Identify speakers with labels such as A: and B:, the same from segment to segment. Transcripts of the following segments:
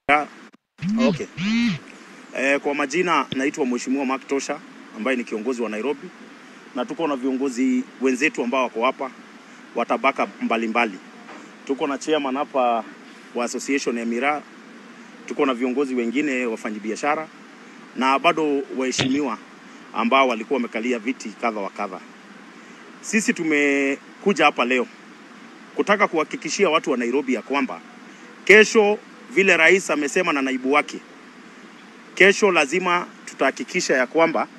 A: Ya, Okay. Eh, kwa majina naitwa Mheshimiwa Mark Tosha ambaye ni kiongozi wa Nairobi na tuko na viongozi wenzetu ambao wako hapa wa tabaka mbalimbali. Tuko na chairman hapa wa association ya Miraa, tuko na viongozi wengine wafanyabiashara na bado waheshimiwa ambao walikuwa wamekalia viti kadha wa kadha. Sisi tumekuja hapa leo kutaka kuhakikishia watu wa Nairobi ya kwamba kesho vile rais amesema na naibu wake, kesho lazima tutahakikisha ya kwamba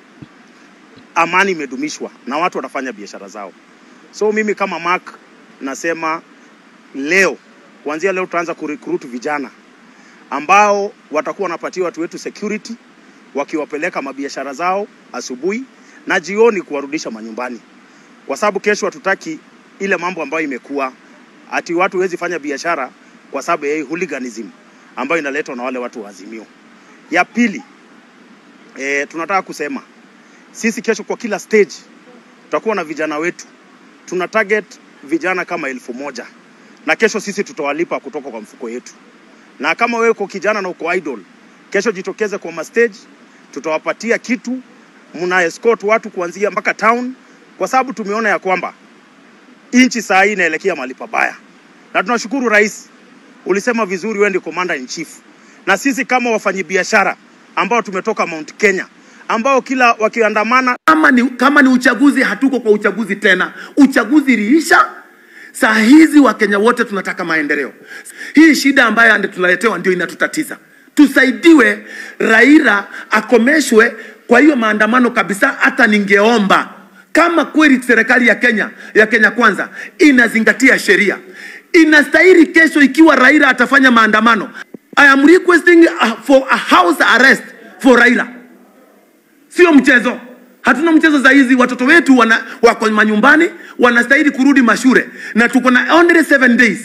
A: amani imedumishwa na watu watafanya biashara zao. So mimi kama Mark nasema leo, kuanzia leo tutaanza kurecruit vijana ambao watakuwa wanapatia watu wetu security, wakiwapeleka mabiashara zao asubuhi na jioni kuwarudisha manyumbani, kwa sababu kesho hatutaki ile mambo ambayo imekuwa ati watu wezi fanya biashara kwa sababu ya hii hooliganism ambayo inaletwa na wale watu wa Azimio. Ya pili, e, tunataka kusema sisi kesho kwa kila stage tutakuwa na vijana wetu, tuna target vijana kama elfu moja na kesho sisi tutawalipa kutoka kwa mfuko yetu. Na kama wewe uko kijana na uko idol, kesho jitokeze kwa mastage, tutawapatia kitu, mna escort watu kuanzia mpaka town, kwa sababu tumeona ya kwamba nchi saa hii inaelekea mahali pabaya, na tunashukuru rais, ulisema vizuri, wewe ndio commander in chief, na sisi kama wafanyabiashara ambao tumetoka Mount Kenya ambao kila wakiandamana
B: kama ni, kama ni uchaguzi, hatuko kwa uchaguzi tena. Uchaguzi iliisha. Saa hizi Wakenya wote tunataka maendeleo. Hii shida ambayo ande tunaletewa ndio inatutatiza. Tusaidiwe, Raila akomeshwe kwa hiyo maandamano kabisa. Hata ningeomba kama kweli serikali ya Kenya ya Kenya Kwanza inazingatia sheria, inastahili kesho, ikiwa Raila atafanya maandamano, I am requesting uh, for a house arrest for Raila sio mchezo. Hatuna mchezo za hizi. Watoto wetu wana, wako manyumbani wanastahili kurudi mashule, na tuko na only seven days,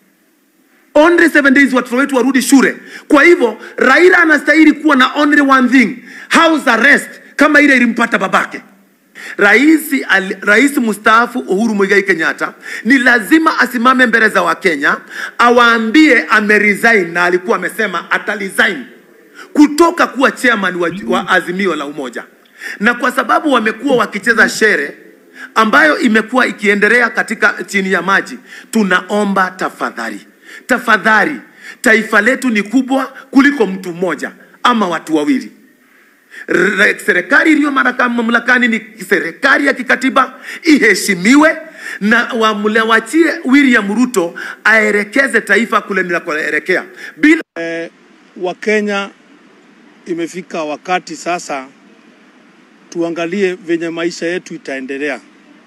B: only seven days watoto wetu warudi shule. Kwa hivyo Raila anastahili kuwa na only one thing, house arrest, kama ile ilimpata babake. Rais, al, rais mstaafu Uhuru Muigai Kenyatta ni lazima asimame mbele za Wakenya awaambie ameresign, na alikuwa amesema ataresign kutoka kuwa chairman wa, wa Azimio la Umoja, na kwa sababu wamekuwa wakicheza shere ambayo imekuwa ikiendelea katika chini ya maji, tunaomba tafadhali, tafadhali, taifa letu ni kubwa kuliko mtu mmoja ama watu wawili. Re- Serikali iliyo maraka- mamlakani ni serikali ya kikatiba, iheshimiwe na wamle- wachie William Ruto aelekeze taifa kule linakoelekea bila
C: Wakenya, imefika wakati sasa tuangalie venye maisha yetu itaendelea.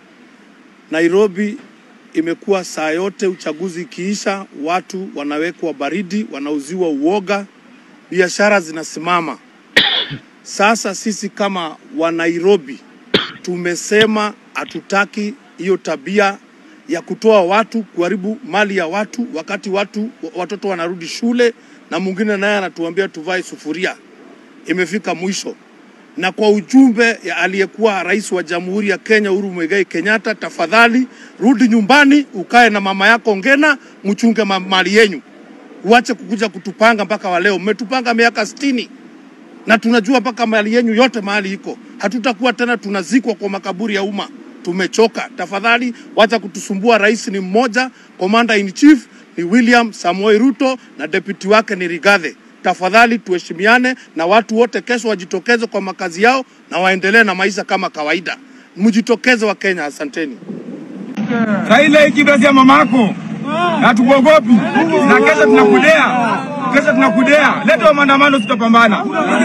C: Nairobi imekuwa saa yote, uchaguzi ikiisha, watu wanawekwa baridi, wanauziwa uoga, biashara zinasimama. Sasa sisi kama wa Nairobi tumesema hatutaki hiyo tabia ya kutoa watu kuharibu mali ya watu, wakati watu watoto wanarudi shule na mwingine naye anatuambia tuvae sufuria. Imefika mwisho. Na kwa ujumbe ya aliyekuwa rais wa Jamhuri ya Kenya Uhuru Muigai Kenyatta, tafadhali rudi nyumbani, ukae na mama yako Ngena, mchunge ma- mali yenyu, uache kukuja kutupanga mpaka wa leo. Mmetupanga miaka sitini na tunajua mpaka mali yenyu yote mahali iko. Hatutakuwa tena tunazikwa kwa makaburi ya umma. Tumechoka. Tafadhali wacha kutusumbua. Rais ni mmoja, commander in chief ni William Samoei Ruto na deputy wake ni Rigathi. Tafadhali tuheshimiane na watu wote, kesho wajitokeze kwa makazi yao na waendelee na maisha kama kawaida. Mjitokeze wa Kenya, asanteni.
D: Raila ikidosia mamako na tukuogopi, na kesho tunakudea, kesho tunakudea. Leta wa maandamano, tutapambana.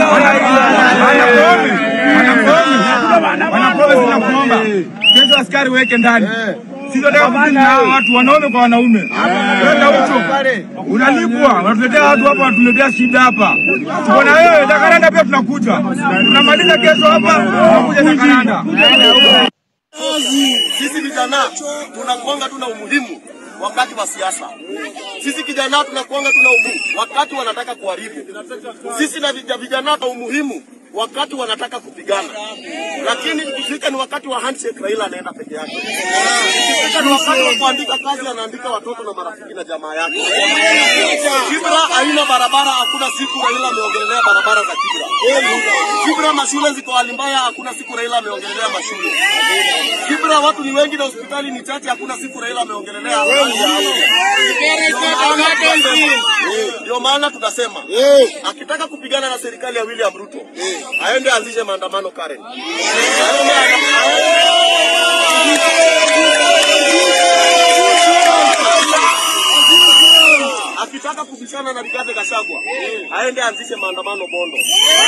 D: Wanapome, wanapome, wanapome, tunakuomba kesho askari weke ndani sisi tunataka kudili na hawa watu wanaume kwa wanaume. Wewe Gaucho, unalipwa, wanatuletea watu hapa, wanatuletea shida hapa. Tuko na wewe Jakaranda, pia tunakuja, tunamaliza kesho hapa, tunakuja Jakaranda.
E: Sisi vijana tunakuanga tuna umuhimu wakati wa siasa. Sisi kijana tunakuanga tuna umuhimu wakati wanataka kuharibu. Sisi na vija- vijana tuna umuhimu wakati wanataka kupigana, lakini ikifika ni wakati wa handshake, Raila anaenda peke yake. Ikifika ni wakati wa kuandika kazi, anaandika watoto na marafiki na jamaa yake. Kibra haina barabara, hakuna siku Raila ameongelelea barabara za Kibra. Kibra mashule ziko hali mbaya, hakuna siku Raila ameongelelea mashule. Kibra watu ni wengi na hospitali ni chache, hakuna siku Raila ameongelelea hali ya afya. Ndio maana tunasema akitaka kupigana na serikali ya William Ruto aende anzishe maandamano Karen. Akitaka kubishana na Rigathi Gachagua aende anzishe maandamano Bondo.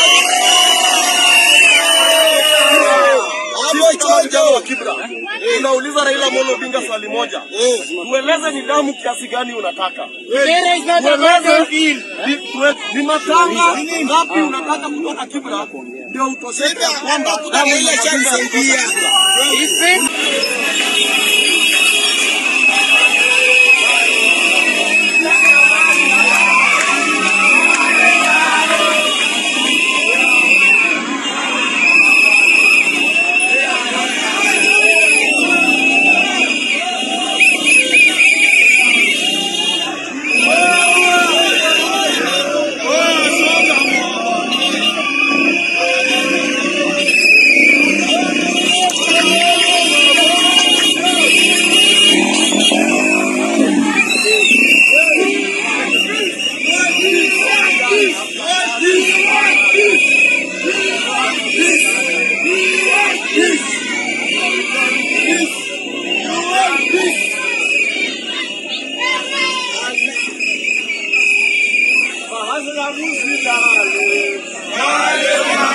E: Sisi kama vijana wa Kibra tunauliza Raila Amolo Odinga swali moja, tueleze ni damu kiasi gani unataka Tueleze ni- tue- ni matanga ngapi unataka kutoka Kibra ndio utosheke ya kwamba damu ya Odinga inatoka Kibra.
D: Bahasa kamu sudah